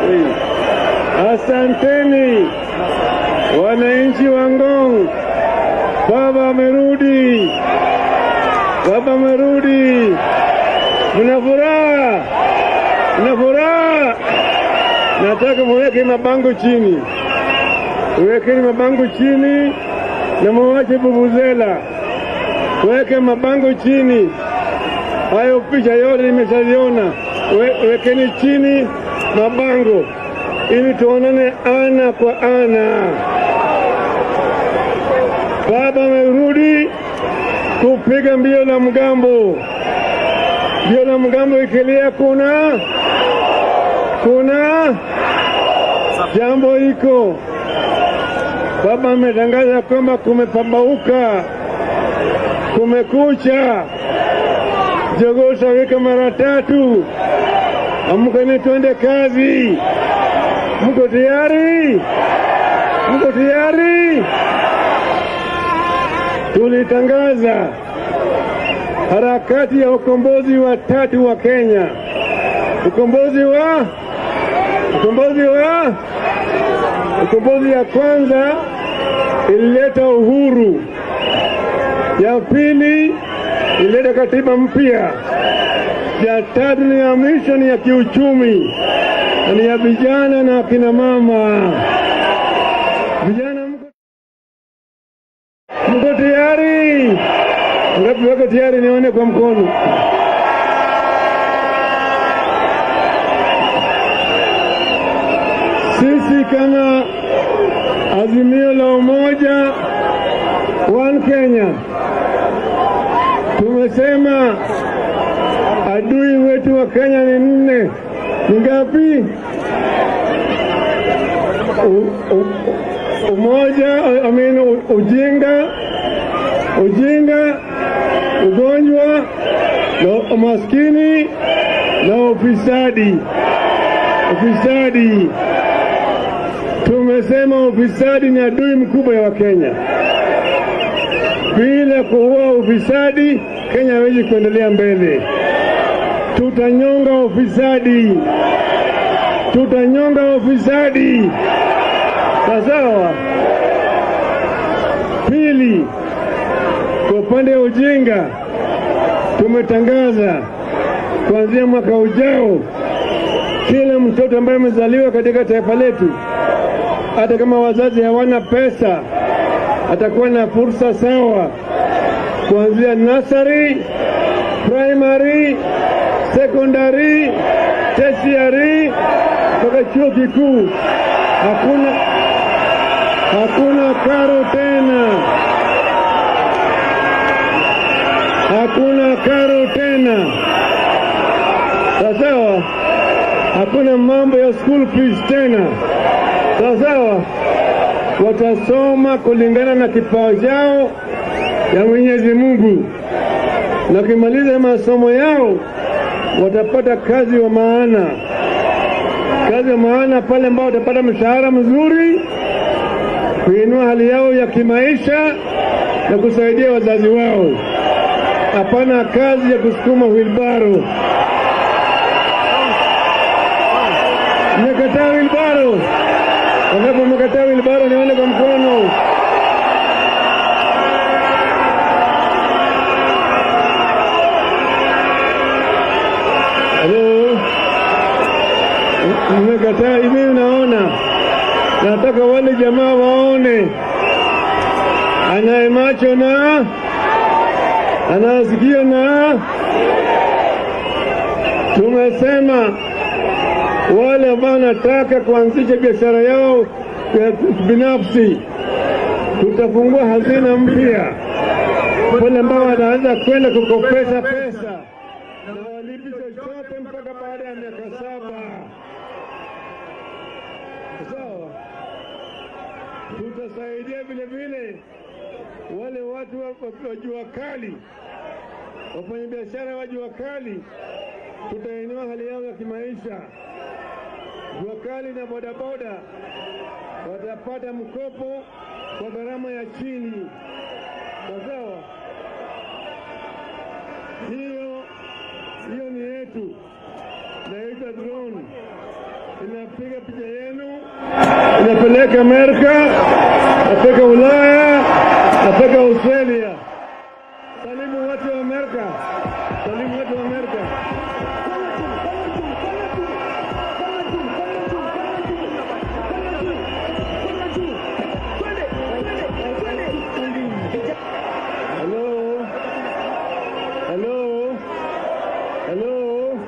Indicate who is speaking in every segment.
Speaker 1: tayari. Asanteni wananchi wa Ngong, baba amerudi, baba amerudi. Mna furaha, mna furaha. Nataka muweke mabango chini, wekeni mabango chini na muwache vuvuzela, weke mabango chini. Hayo picha yote nimeshaziona, We, wekeni chini mabango ili tuonane ana kwa ana. Baba amerudi kupiga mbio la mgambo. Mbio la mgambo ikilia, kuna kuna jambo iko. Baba ametangaza kwamba kumepambauka, kumekucha, jogoo tawika mara tatu. Amkeni twende kazi. Mko tayari? Mko tayari? Tulitangaza harakati ya ukombozi wa tatu wa Kenya. Ukombozi wa ukombozi wa ukombozi ya kwanza ilileta uhuru, ya pili ilileta katiba mpya, ya tatu ni ya mwisho ni ya kiuchumi na ni ya vijana na akina mama. Vijana mko, mko tayari? Ngapi wako tayari? Nione kwa mkono. Sisi kama Azimio la Umoja One Kenya tumesema adui wetu wa Kenya ni nne. Ni ngapi? U- u- Umoja, I mean, u- ujinga, ujinga, ugonjwa na umaskini na ufisadi. Ufisadi tumesema ufisadi ni adui mkubwa ya Wakenya. Bila kuua ufisadi, Kenya hawezi kuendelea mbele. Tutanyonga ufisadi, tutanyonga ufisadi. Sawa. Pili, kwa upande wa ujinga, tumetangaza kuanzia mwaka ujao, kila mtoto ambaye amezaliwa katika taifa letu, hata kama wazazi hawana pesa, atakuwa na fursa sawa kuanzia nursery, primary, secondary, tertiary mpaka chuo kikuu. Hakuna hakuna karo tena, hakuna karo tena, sawasawa. Hakuna mambo ya school fees tena, sawasawa. Watasoma kulingana na kipawa chao ya Mwenyezi Mungu, na kimaliza masomo yao watapata kazi wa maana, kazi wa maana pale ambao watapata mshahara mzuri, kuinua hali yao ya kimaisha na kusaidia wazazi wao. Hapana kazi ya kusukuma wilbaro. Mmekataa wilbaro? Wangapi mmekataa wilbaro? Nione kwa mkono. Halo, mmekataa hivi? Unaona, nataka wale jamaa waone, anaye macho na anasikio na tumesema wale ambao wanataka kuanzisha biashara yao ya binafsi, tutafungua hazina mpya, wale ambao wanaweza kwenda kukopesha pesa na walipi chochote mpaka baada ya miaka saba. Sawa, tutasaidia vile vile wale watu wa, wa, wa jua kali, wafanyabiashara wa jua kali, tutainua hali yao ya kimaisha. Jua kali na bodaboda watapata mkopo kwa gharama ya chini. Sawa, hiyo hiyo ni yetu, naitwa drone. inapiga picha yenu, inapeleka Amerika, inapeleka Ulaya, inapeleka Australia. Salimu watu wa Amerika, salimu watu wa Amerika. Hello, hello, hello.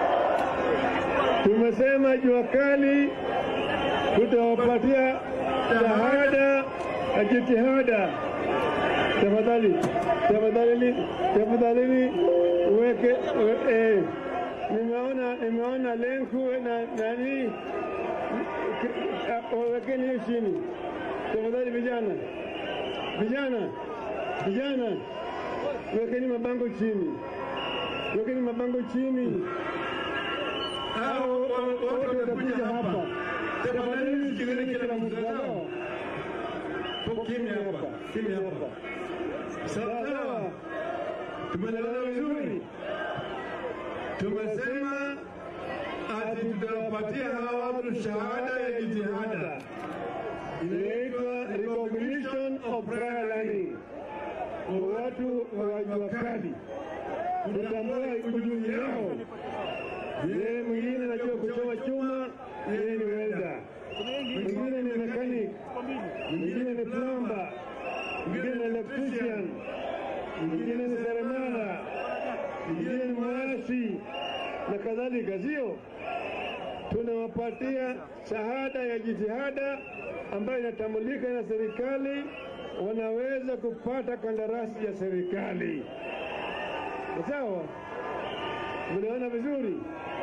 Speaker 1: Tumesema jua kali tutawapatia shahada ya jitihada. Tafadhali, tafadhali, tafadhali uweke we- eh, nimeona nimeona lenku na nani, wawekeni hiyo chini tafadhali, vijana, vijana, vijana, wekeni mabango chini, wekeni mabango chini hao wote watakuja hapa. Tafadhali sikilizeni kila mtu sawa? Kimya hapa, kimya hapa. Sawa, tumeelewana vizuri. Tumesema ati tutawapatia hawa watu shahada ya jitihada, inaitwa recognition of prior learning kwa watu wa jua kali, kutambua ujuzi wao yeye mwingine anajua kuchoma chuma, yeye ni welda, mwingine ni mechanic, mwingine ni plumber, mwingine ni electrician, mwingine ni seremala, mwingine ni mwasi na kadhalika, sio? Tunawapatia shahada ya jitihada ambayo inatambulika na serikali, wanaweza kupata kandarasi ya serikali. Sawa? Mnaona vizuri?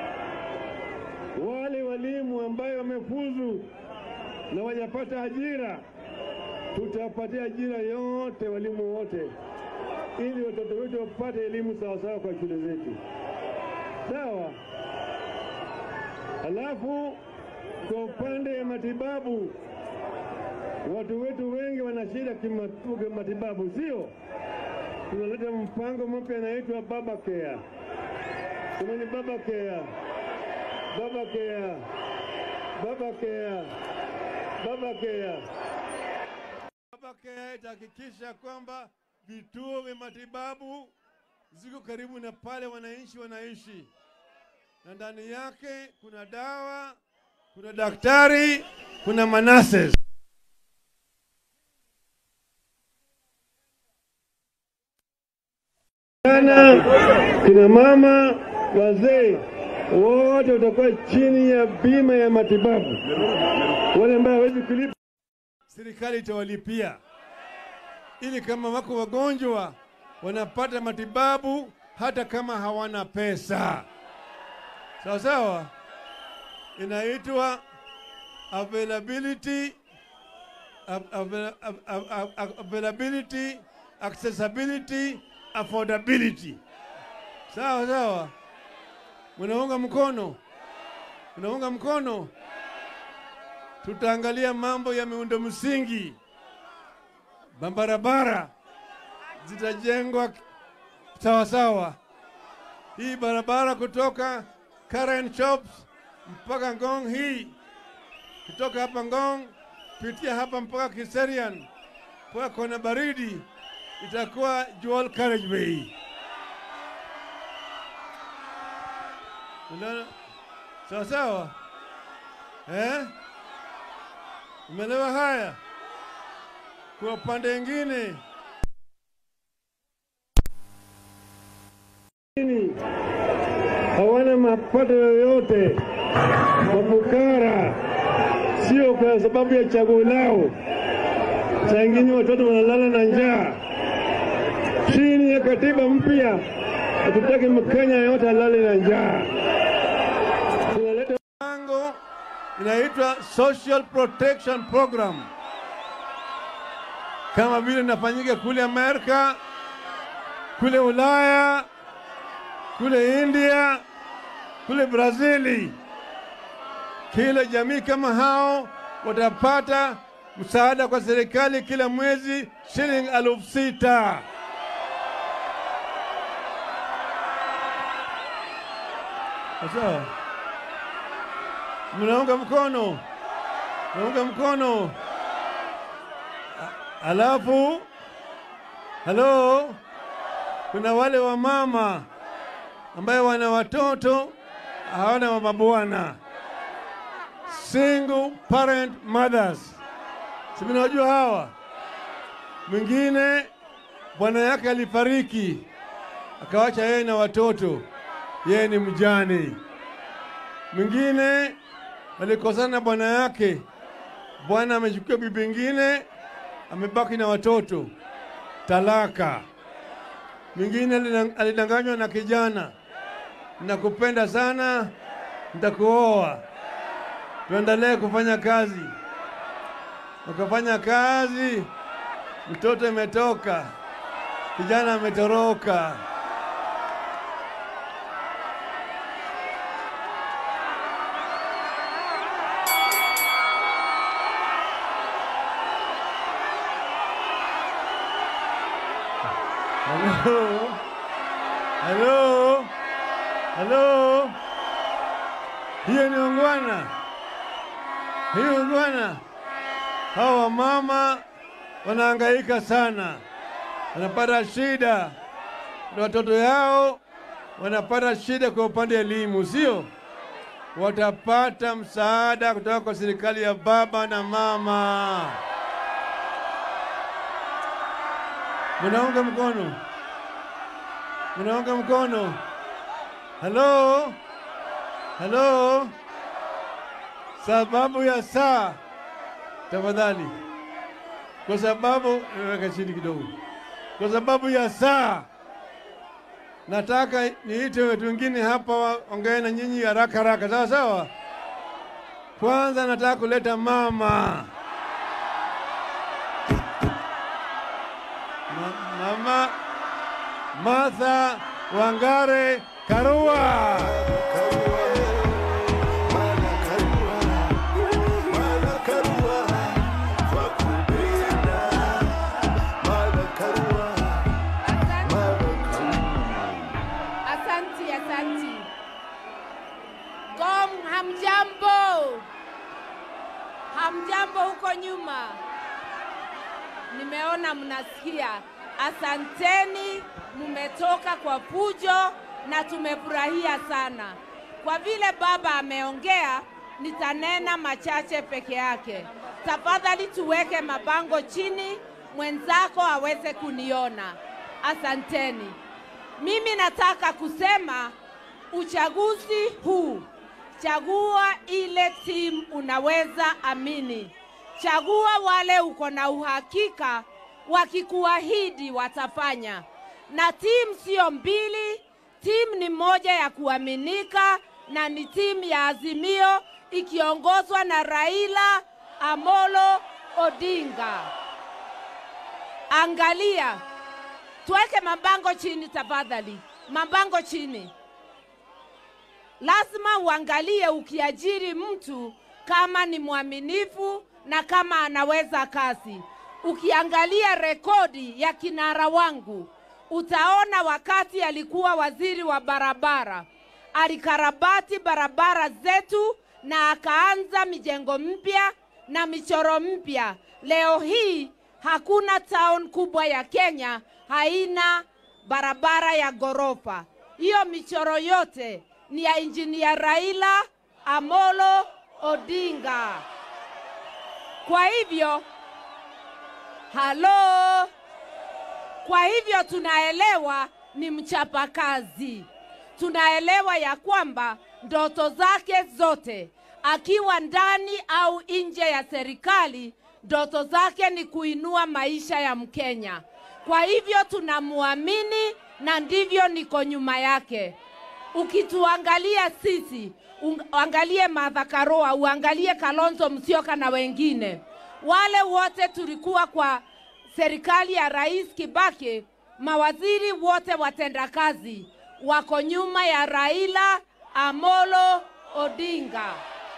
Speaker 1: wale walimu ambayo wamefuzu na wajapata ajira, tutawapatia ajira yote walimu wote, ili watoto wetu wapate elimu sawasawa kwa shule zetu. Sawa. Halafu kwa upande ya matibabu, watu wetu wengi wana shida kimatu- kimatibabu, sio? Tunaleta mpango mpya anaitwa Baba Care. Semeni Baba Care. Baba Care, Baba Care, Baba Care. Baba Care itahakikisha kwamba vituo vya matibabu ziko karibu na pale wananchi wanaishi, na ndani yake kuna dawa, kuna daktari, kuna manases. Vijana, kina mama, wazee wote watakuwa chini ya bima ya matibabu. Wale ambao hawezi kulipa, serikali itawalipia, ili kama wako wagonjwa wanapata matibabu hata kama hawana pesa. Sawa sawa, inaitwa availability av- avail- av- av- av- availability accessibility affordability. Sawa sawa. Munaunga mkono? Munaunga mkono? Tutaangalia mambo ya miundo msingi, barabara zitajengwa sawa sawa. Hii barabara kutoka Karen Shops mpaka Ngong hii, kutoka hapa Ngong pitia hapa mpaka Kiserian mpaka kona baridi, itakuwa dual carriageway. Unaona? Sawa sawa, eh? Umeelewa haya? Kwa upande mwingine hawana mapato yoyote, mafukara, sio kwa sababu ya chaguo lao. Saa ingine watoto wanalala na njaa. Chini ya katiba mpya, hatutaki Mkenya yoyote alale na njaa. Tunaleta mpango inaitwa Social Protection Program, kama vile inafanyika kule Amerika, kule Ulaya, kule India, kule Brazili. Kila jamii kama hao watapata msaada kwa serikali kila mwezi shilingi elfu sita. Sawa. Mnaunga mkono? Mnaunga mkono? A- Alafu halo, kuna wale wamama ambaye wana watoto hawana mabwana, single parent mothers, si mnawajua hawa? Mwingine bwana yake alifariki akawacha yeye na watoto, yeye ni mjane. Mwingine alikosana na bwana yake, bwana amechukua bibi ingine, amebaki na watoto, talaka. Mwingine alidang- alidanganywa na kijana, nakupenda sana, nitakuoa, tuendelee kufanya kazi. Wakafanya kazi, mtoto imetoka, kijana ametoroka. Halo, halo, halo, hiyo ni ungwana, hiyo ungwana. Hawa wamama wanahangaika sana, wanapata shida na watoto yao wanapata shida kwa upande wa elimu, sio? Watapata msaada kutoka kwa serikali ya baba na mama. Mnaunga mkono? Mnaunga mkono? Halo, halo, sababu ya saa, tafadhali, kwa sababu weka chini kidogo, kwa sababu ya saa nataka niite watu wengine hapa waongee na nyinyi haraka haraka, sawa sawa. Kwanza nataka kuleta mama Ma- mama Martha Wangare Karua.
Speaker 2: Asanti, asanti. Gom, hamjambo? Hamjambo huko nyuma? Nimeona mnasikia. Asanteni, mmetoka kwa pujo na tumefurahia sana. Kwa vile baba ameongea, nitanena machache peke yake. Tafadhali tuweke mabango chini, mwenzako aweze kuniona. Asanteni. Mimi nataka kusema uchaguzi huu, chagua ile timu unaweza amini. Chagua wale uko na uhakika wakikuahidi watafanya, na timu sio mbili, timu ni moja ya kuaminika, na ni timu ya Azimio ikiongozwa na Raila Amolo Odinga. Angalia, tuweke mabango chini tafadhali, mabango chini. Lazima uangalie ukiajiri mtu kama ni mwaminifu na kama anaweza kazi. Ukiangalia rekodi ya kinara wangu, utaona wakati alikuwa waziri wa barabara, alikarabati barabara zetu na akaanza mijengo mpya na michoro mpya. Leo hii hakuna town kubwa ya Kenya haina barabara ya ghorofa. Hiyo michoro yote ni ya injinia Raila Amolo Odinga. Kwa hivyo, halo, kwa hivyo tunaelewa ni mchapakazi, tunaelewa ya kwamba ndoto zake zote akiwa ndani au nje ya serikali, ndoto zake ni kuinua maisha ya Mkenya. Kwa hivyo tunamwamini na ndivyo niko nyuma yake. Ukituangalia sisi, uangalie Martha Karua, uangalie Kalonzo Musyoka na wengine, wale wote tulikuwa kwa serikali ya Rais Kibaki, mawaziri wote watendakazi wako nyuma ya Raila Amolo Odinga.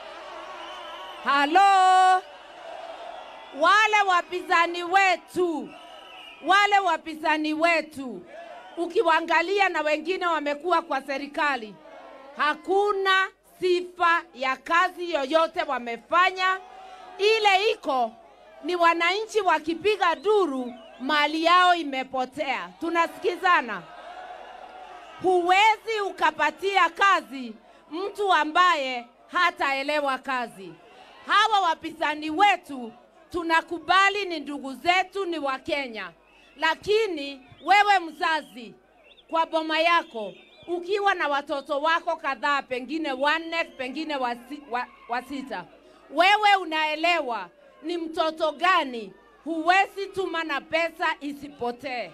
Speaker 2: Halo, wale wapinzani wetu, wale wapinzani wetu ukiwaangalia na wengine wamekuwa kwa serikali, hakuna sifa ya kazi yoyote wamefanya. Ile iko ni wananchi wakipiga duru, mali yao imepotea. Tunasikizana? Huwezi ukapatia kazi mtu ambaye hataelewa kazi. Hawa wapinzani wetu tunakubali ni ndugu zetu, ni Wakenya, lakini wewe mzazi, kwa boma yako ukiwa na watoto wako kadhaa, pengine wanne, pengine wasi, wa, wa sita, wewe unaelewa ni mtoto gani huwezi tuma na pesa isipotee.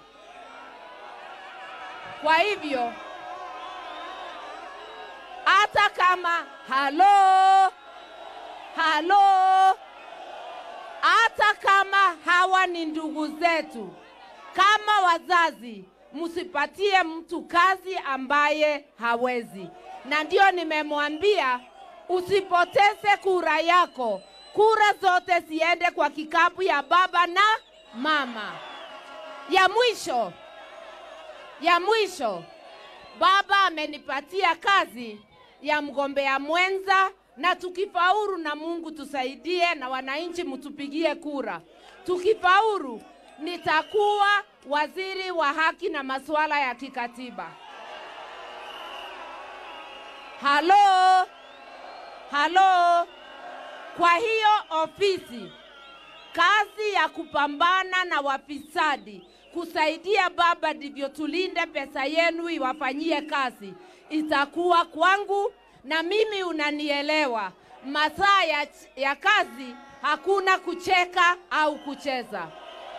Speaker 2: Kwa hivyo hata kama halo halo, hata kama hawa ni ndugu zetu, kama wazazi, msipatie mtu kazi ambaye hawezi. Na ndio nimemwambia usipoteze kura yako, kura zote ziende kwa kikapu ya baba na mama. Ya mwisho, ya mwisho, baba amenipatia kazi ya mgombea mwenza, na tukifaulu, na Mungu tusaidie, na wananchi mtupigie kura. Tukifaulu, nitakuwa waziri wa haki na masuala ya kikatiba. Halo, halo. Kwa hiyo ofisi, kazi ya kupambana na wafisadi, kusaidia baba, ndivyo tulinde pesa yenu iwafanyie kazi, itakuwa kwangu, na mimi unanielewa. Masaa ya, ya kazi hakuna kucheka au kucheza.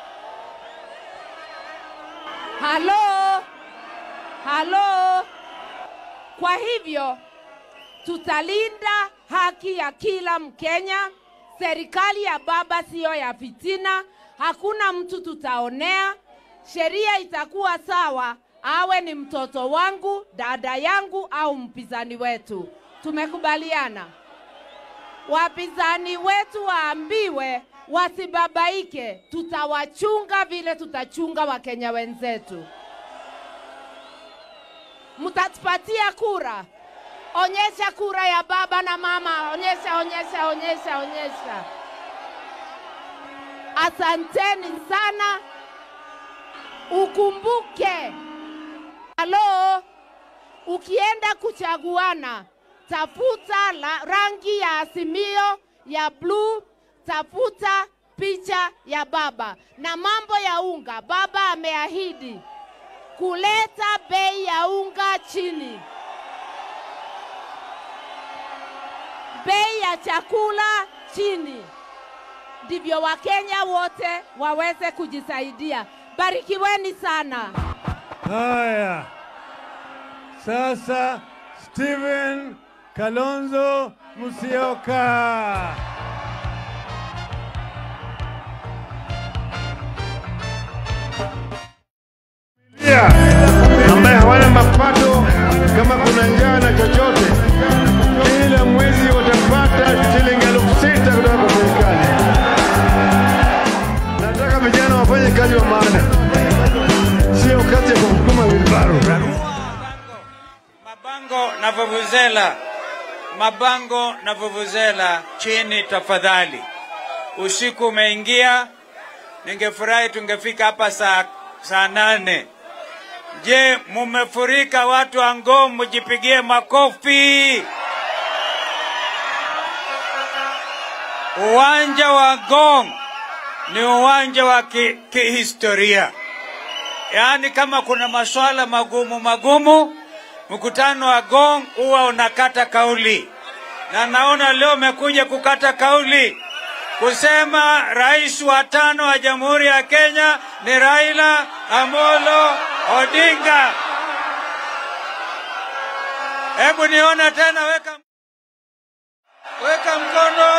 Speaker 2: Halo, halo. Kwa hivyo tutalinda haki ya kila Mkenya. Serikali ya baba siyo ya fitina, hakuna mtu tutaonea. Sheria itakuwa sawa, awe ni mtoto wangu, dada yangu au mpinzani wetu. Tumekubaliana. Wapinzani wetu waambiwe wasibabaike, tutawachunga vile tutachunga Wakenya wenzetu. Mtatupatia kura. Onyesha kura ya baba na mama, onyesha, onyesha, onyesha, onyesha. Asanteni sana. Ukumbuke, halo, ukienda kuchaguana, tafuta la rangi ya Azimio ya bluu, tafuta picha ya baba na mambo ya unga. Baba ameahidi kuleta bei ya unga chini, bei ya chakula chini, ndivyo Wakenya wote waweze kujisaidia. Barikiweni sana.
Speaker 1: Haya, sasa Steven Kalonzo Musyoka. Yeah, ambaye hawana mapato kama kuna njaa na chochote, kila mwezi watapata shilingi elfu sita kutoka kwa serikali. Nataka vijana wafanye kazi wa maana, sio kazi ya kusukuma wilbaro.
Speaker 3: Mabango na vuvuzela, mabango na vuvuzela chini tafadhali. Usiku umeingia, ningefurahi tungefika hapa saa, saa nane. Je, mumefurika watu wa Ngong, mujipigie makofi. Uwanja wa Ngong ni uwanja wa ki- kihistoria, yaani kama kuna maswala magumu magumu, mkutano wa Ngong huwa unakata kauli, na naona leo umekuja kukata kauli kusema rais wa tano wa Jamhuri ya Kenya ni Raila Amolo Odinga. Hebu nione tena, weka weka mkono.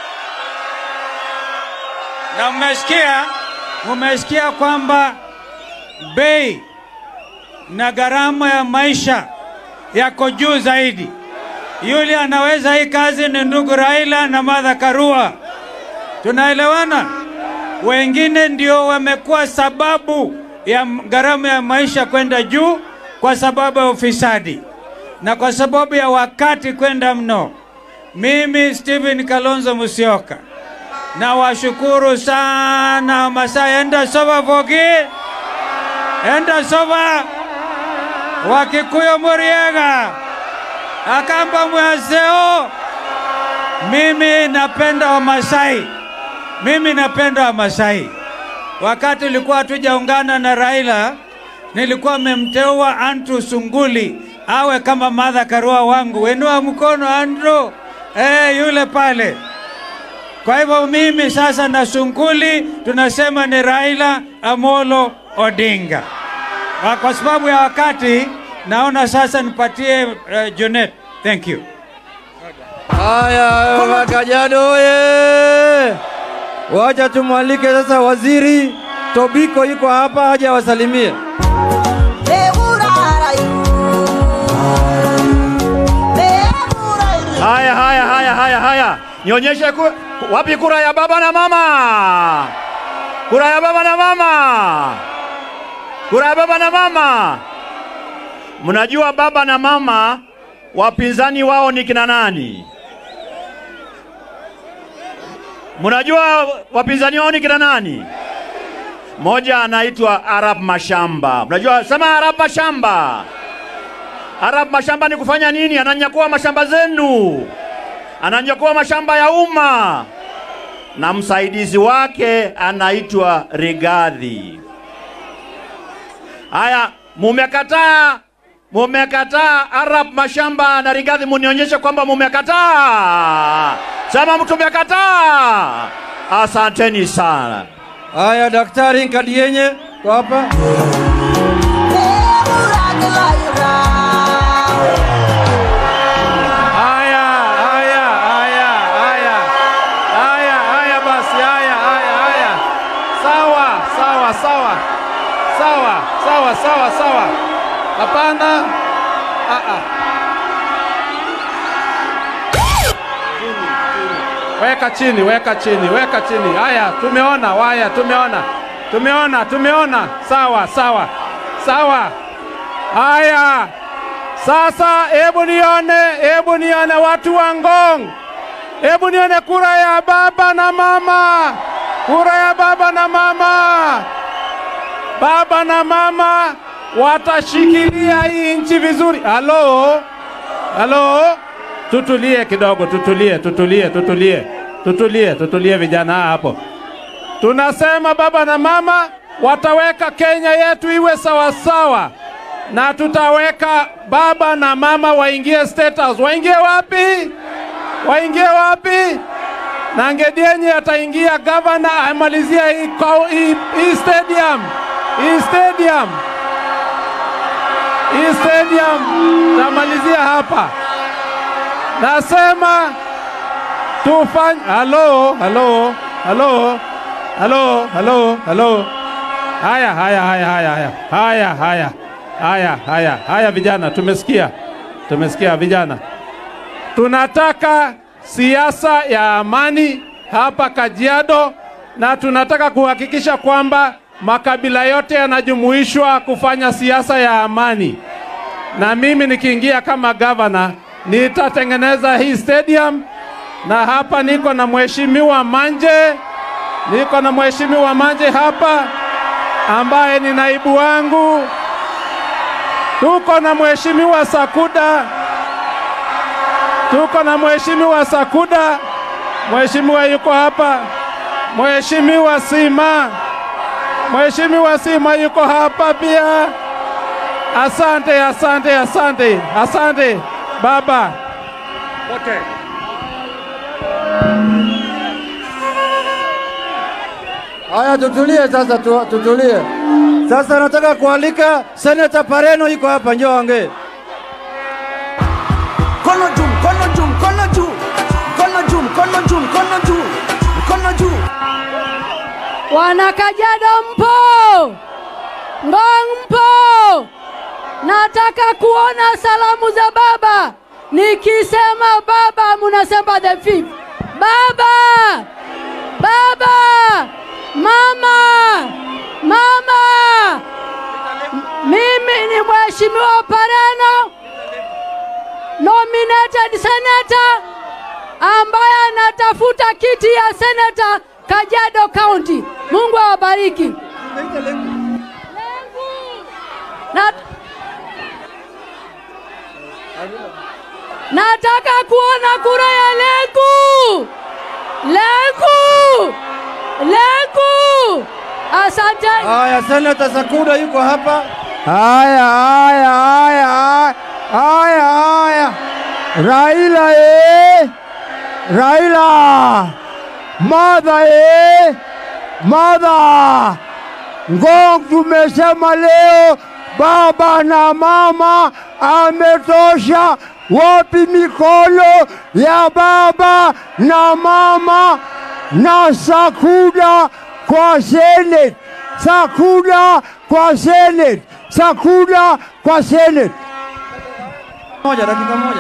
Speaker 3: Na mmesikia, mmesikia kwamba bei na gharama ya maisha yako juu zaidi. Yule anaweza hii kazi ni ndugu Raila na Martha Karua. Tunaelewana? Wengine ndio wamekuwa sababu ya m- gharama ya maisha kwenda juu kwa sababu ya ufisadi. na kwa sababu ya wakati kwenda mno, mimi Stephen Kalonzo Musyoka na washukuru sana Wamasai. Enda soba Vogi, enda soba Wakikuyu Muriega, Akamba Mwaseo. Mimi napenda Wamasai, mimi napenda Wamasai. Wakati ulikuwa hatujaungana na Raila, nilikuwa memteua Andrew Sunguli awe kama Martha Karua wangu. Wenua mkono Andrew, eh, yule pale. Kwa hivyo mimi sasa na Sunguli tunasema ni Raila Amolo Odinga. Kwa- Kwa sababu ya wakati, naona sasa nipatie uh, Junet. Thank you.
Speaker 4: Haya, Makajado oye! Wacha tumwalike sasa waziri Tobiko, yuko hapa aje awasalimie.
Speaker 5: Haya, haya, haya, haya, haya, nionyeshe ku... wapi kura ya baba na mama? Kura ya baba na mama, kura ya baba na mama. Mnajua baba na mama wapinzani wao ni kina nani? Mnajua wapinzani wao ni kina nani? Moja anaitwa Arab Mashamba. Mnajua, sema Arab Mashamba. Arab mashamba ni kufanya nini? Ananyakua mashamba zenu, ananyakua mashamba ya umma, na msaidizi wake anaitwa Rigathi. Haya, mumekataa, mumekataa Arab mashamba na Rigathi, munionyeshe kwamba mumekataa. Sema mtu umekataa. Asanteni sana.
Speaker 4: Haya, Daktari Nkadienye kwa hapa.
Speaker 6: Haya, haya, haya, haya, haya, haya basi, haya, haya, haya. Sawa, sawa, sawa, sawa, sawa, sawa, sawa. Hapana. Ah, ah. Weka chini, weka chini, weka chini. Haya, tumeona, haya, tumeona, tumeona, tumeona. Sawa, sawa, sawa. Haya, sasa hebu nione, hebu nione watu wa Ngong, hebu nione kura ya baba na mama, kura ya baba na mama. Baba na mama watashikilia hii nchi vizuri. Halo, halo, tutulie kidogo, tutulie, tutulie, tutulie, tutulie, tutulie vijana hapo. Tunasema baba na mama wataweka Kenya yetu iwe sawasawa, na tutaweka baba na mama waingie State House. Waingie wapi? Waingie wapi? Na Ngedienye ataingia gavana amalizia hii, kau- hii, hii stadium hii stadium hii stadium tamalizia hapa. Nasema tufanye halo halo halo halo halo halo haya haya haya haya haya haya haya haya haya haya vijana tumesikia tumesikia vijana tunataka siasa ya amani hapa Kajiado na tunataka kuhakikisha kwamba makabila yote yanajumuishwa kufanya siasa ya amani na mimi nikiingia kama gavana nitatengeneza hii stadium, na hapa niko na mheshimiwa Manje, niko na mheshimiwa Manje hapa ambaye ni naibu wangu, tuko na mheshimiwa Sakuda, tuko na mheshimiwa Sakuda, mheshimiwa yuko hapa, mheshimiwa Sima, mheshimiwa Sima yuko hapa pia. Asante, asante, asante, asante baba wote.
Speaker 4: Haya, tutulie sasa, tu, tutulie sasa. Nataka kualika Senator Pareno, yuko hapa, njoo ongee.
Speaker 7: Mkono juu, mkono juu, mkono juu, mkono juu, mkono juu, mkono juu, mkono juu.
Speaker 8: Wana Kajiado mpo? Ngong mpo? Nataka kuona salamu za baba. Nikisema baba, munasema the fifth. Baba, baba, mama, mama. M- Mimi ni mheshimiwa Pareno nominated senator ambaye anatafuta kiti ya senator Kajiado County. Mungu awabariki. Na, nataka kuona kura ya Lenku. Lenku. Lenku. Asante.
Speaker 4: Haya, Senata Sakuda yuko hapa. Haya, haya, haya, haya, haya, haya. Raila eh! Raila! Mother eh! Mother! Ngong tumesema leo baba na mama ametosha. Wapi mikono ya baba na mama na Sakuda kwa Senate? Sakuda kwa Senate, Sakuda kwa Senate. Moja, dakika moja.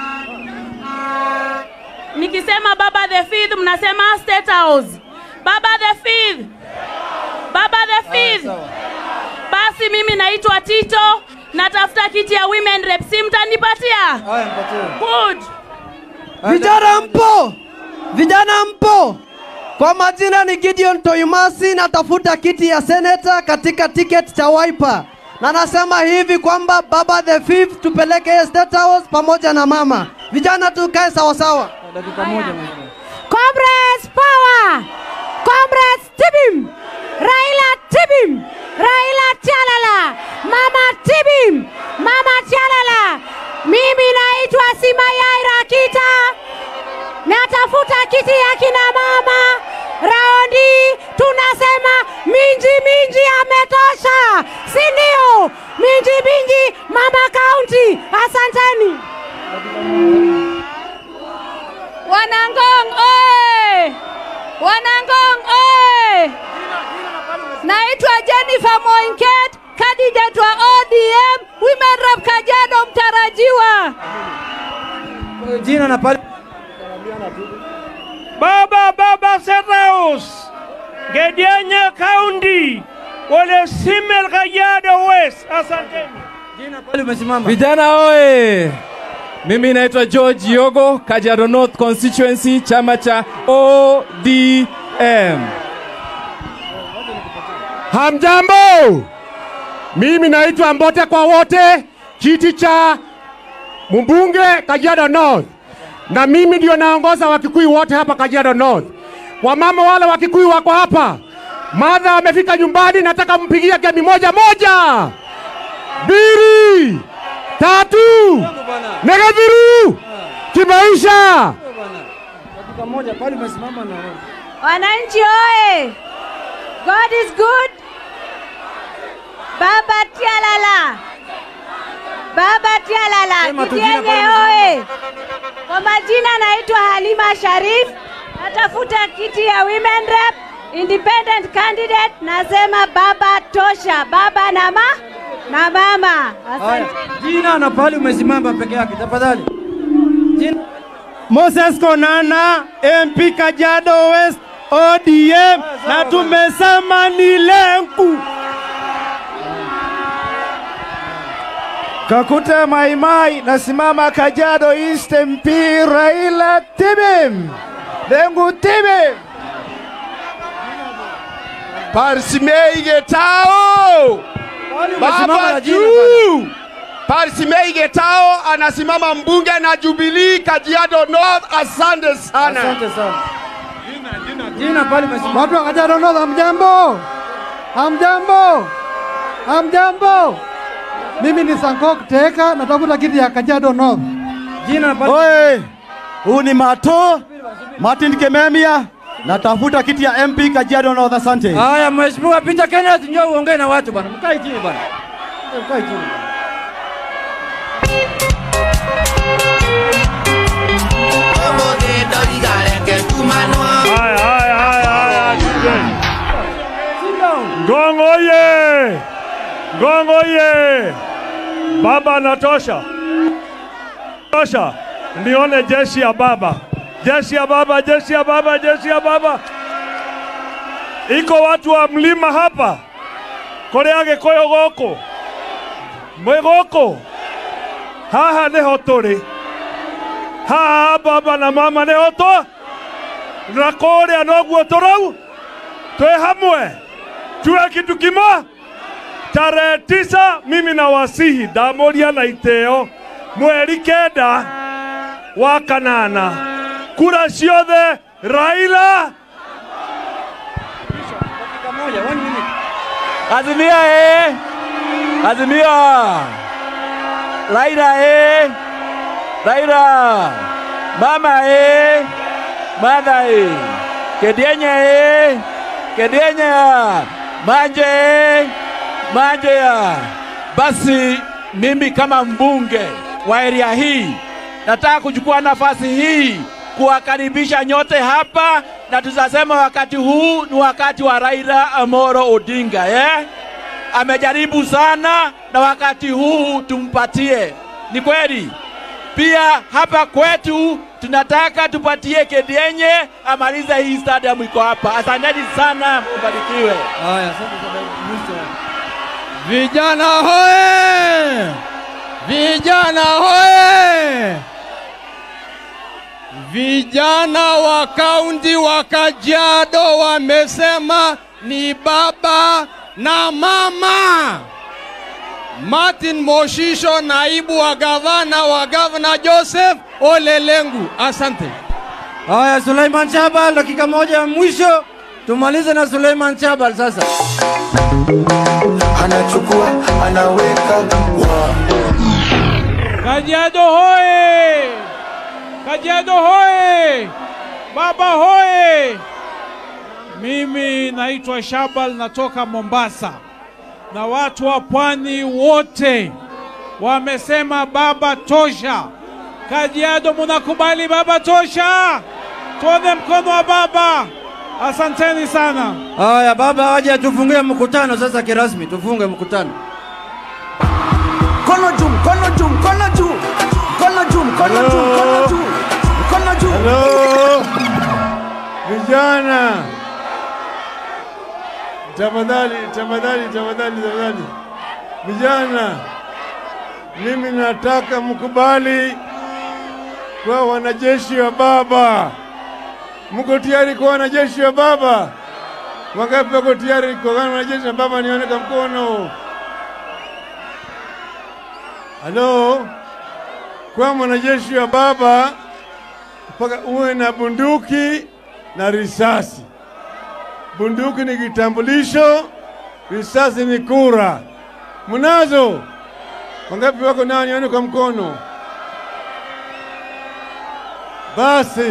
Speaker 9: Nikisema baba the fifth, mnasema state house. Baba the fifth, baba the fifth. Basi mimi naitwa Tito, natafuta kiti ya women rep, si mtanipatia?
Speaker 4: Haya, mpatie.
Speaker 9: Good.
Speaker 10: Vijana mpo, vijana mpo. Kwa majina ni Gideon Toimasi, natafuta kiti ya seneta katika tiketi cha Wiper, na nasema hivi kwamba baba the fifth tupeleke State House pamoja na mama. Vijana tukae sawasawa.
Speaker 4: Dakika moja. mheshimiwa.
Speaker 2: Comrades power! Comrades tibim! Raila tibim! Raila tialala! Mama tibim! Mama tialala! Mimi naitwa Simayai Rakita. Natafuta kiti ya kina mama. Raundi tunasema minji minji ametosha, si ndio? Minji minji mama kaunti. Asanteni.
Speaker 8: Wanangong oye! Wanangong oye! Naitwa Jennifer Moinket, candidate wa ODM, Women Rep Kajiado mtarajiwa.
Speaker 4: Jina na pale.
Speaker 1: Baba Baba State House, Gedianya County, Ole Simel Kajiado West. Asanteni.
Speaker 4: Jina pale umesimama.
Speaker 6: Vijana oye! Mimi naitwa George Yogo, Kajiado North Constituency, chama cha ODM.
Speaker 1: Hamjambo, mimi naitwa Mbote kwa wote, kiti cha mbunge Kajiado North, na mimi ndio naongoza Wakikuyu wote hapa Kajiado North. Wamama wale Wakikuyu wako hapa, madha amefika nyumbani, nataka mpigie gemi moja moja, mbili, tatu, negadhiru, kimaisha.
Speaker 4: Dakika moja pale umesimama na wewe.
Speaker 2: Wananchi oye! God is good. Baba Tialala. Baba Tialala.
Speaker 4: Sema tu jina
Speaker 2: Kitienye
Speaker 4: pale
Speaker 2: oye! Kwa majina naitwa Halima Sharif. Natafuta kiti ya women rep independent candidate. Nasema baba tosha, baba na ma na mama.
Speaker 4: Haya,
Speaker 2: Asante.
Speaker 4: jina na pale umesimama peke yake tafadhali. Jina
Speaker 1: Moses Konana, MP Kajiado West, ODM, na tumesema ni Lenku. Kakuta Maimai, nasimama Kajiado East MP Raila Tibim, Lengu Tibim.
Speaker 11: Parsimei Getao,
Speaker 4: umesimama
Speaker 11: baba
Speaker 4: na jina bwana.
Speaker 11: juu. Parsimei Getao anasimama mbunge na Jubilee Kajiado North. Asante sana.
Speaker 4: Asante sana. Jina pale umesimama.
Speaker 10: Watu wa Kajiado North, hamjambo? Hamjambo? Hamjambo? Mimi ni Sankok Teka, natafuta kiti ya Kajiado North.
Speaker 4: Jina na pale.
Speaker 12: Oye, huu ni Mato Martin Kememia, natafuta kiti ya MP Kajiado North. Asante.
Speaker 4: Haya, mheshimiwa Peter Kenneth, njoo uongee na watu bwana. Mkae chini bwana. Mkae chini.
Speaker 1: Haya, haya, haya, haya. Ngong oye! Ngong oye! Baba anatosha. Tosha. Nione jeshi ya baba. Jeshi ya baba, jeshi ya baba, jeshi ya baba. Iko watu wa mlima hapa. Koreage koyo goko. Mwe goko. Haha niho turi.
Speaker 13: haha baba na mama nä otwa na kå rä a noguo tå rau twä hamwe tuwe kitu kimo tarehe tisa mimi na wasihi ndamoria na iteo mweri kenda wa kanana kura ciothe raila
Speaker 14: Azimia eh! Azimia! Raila eh! Raila! Mama eh! Mother eh! Kedienya eh! Kedienya! Manje eh! Manje ya! Basi mimi kama mbunge wa area hii nataka kuchukua nafasi hii kuwakaribisha nyote hapa, na tutasema wakati huu ni wakati wa Raila Amolo Odinga eh? Amejaribu sana na wakati huu tumpatie. Ni kweli. Pia hapa kwetu tunataka tupatie Kedienye amalize hii stadium iko hapa. Asanteni sana, mbarikiwe.
Speaker 4: Haya, asante sana. Mwisho.
Speaker 15: Vijana hoye! Vijana hoye! Vijana wa kaunti wa Kajiado wamesema ni baba na mama. Martin Moshisho, naibu wa gavana wa gavana Joseph Ole Lengu. Asante.
Speaker 4: Haya, Suleiman Chabal, dakika moja ya mwisho tumalize na Suleiman Chabal sasa.
Speaker 16: anachukua anaweka
Speaker 6: Kajiado hoye! Kajiado hoye! Baba hoye! Mimi naitwa Shabal, natoka Mombasa, na watu wa pwani wote wamesema baba tosha. Kajiado, munakubali baba tosha? Tuone mkono wa baba. Asanteni sana.
Speaker 4: Haya, baba aje tufungie mkutano sasa kirasmi, tufunge mkutano.
Speaker 7: Mkono juu, mkono juu, mkono juu, mkono juu, mkono juu, mkono juu, mkono juu.
Speaker 1: Halo vijana, tafadhali, tafadhali, tafadhali, tafadhali, vijana, mimi nataka mkubali kwa wanajeshi wa baba. Mko tayari kwa wanajeshi wa baba? Wangapi wako tayari kwa wanajeshi wa baba? Nione kwa mkono. Halo, kwa mwanajeshi wa baba mpaka uwe na bunduki na risasi. Bunduki ni kitambulisho, risasi ni kura. Mnazo? Wangapi wako nao? Nione kwa mkono. Basi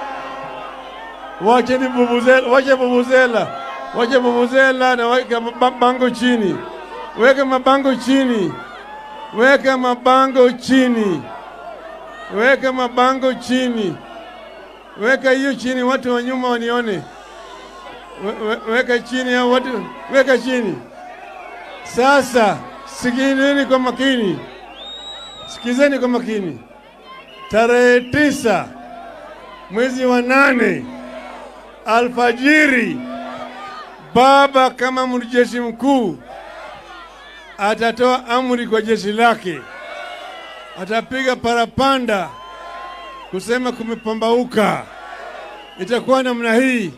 Speaker 1: wacheni bubuzela, wache bubuzela, wache bubuzela na weka mabango chini, weka mabango chini, weka mabango chini, weka mabango chini, weka hiyo chini, watu wa nyuma wanione. We- we- Weka chini hao watu, weka chini. Sasa sikilizeni kwa makini, sikizeni kwa makini. Tarehe tisa mwezi wa nane alfajiri, baba kama mjeshi mkuu atatoa amri kwa jeshi lake, atapiga parapanda kusema kumepambauka. Itakuwa namna hii: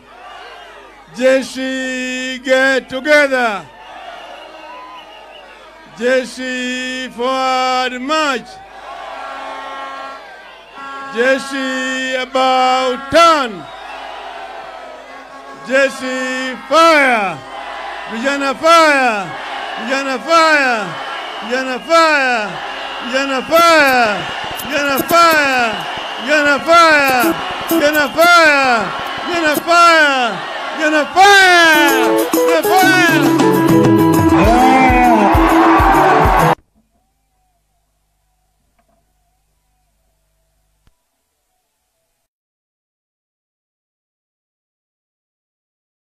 Speaker 1: jeshi get together, jeshi forward march, jeshi about turn, jeshi fire, vijana fire, vijana fire, vijana fire, vijana fire, vijana fire, vijana fire, vijana fire, vijana fire, vijana fire, vijana fire.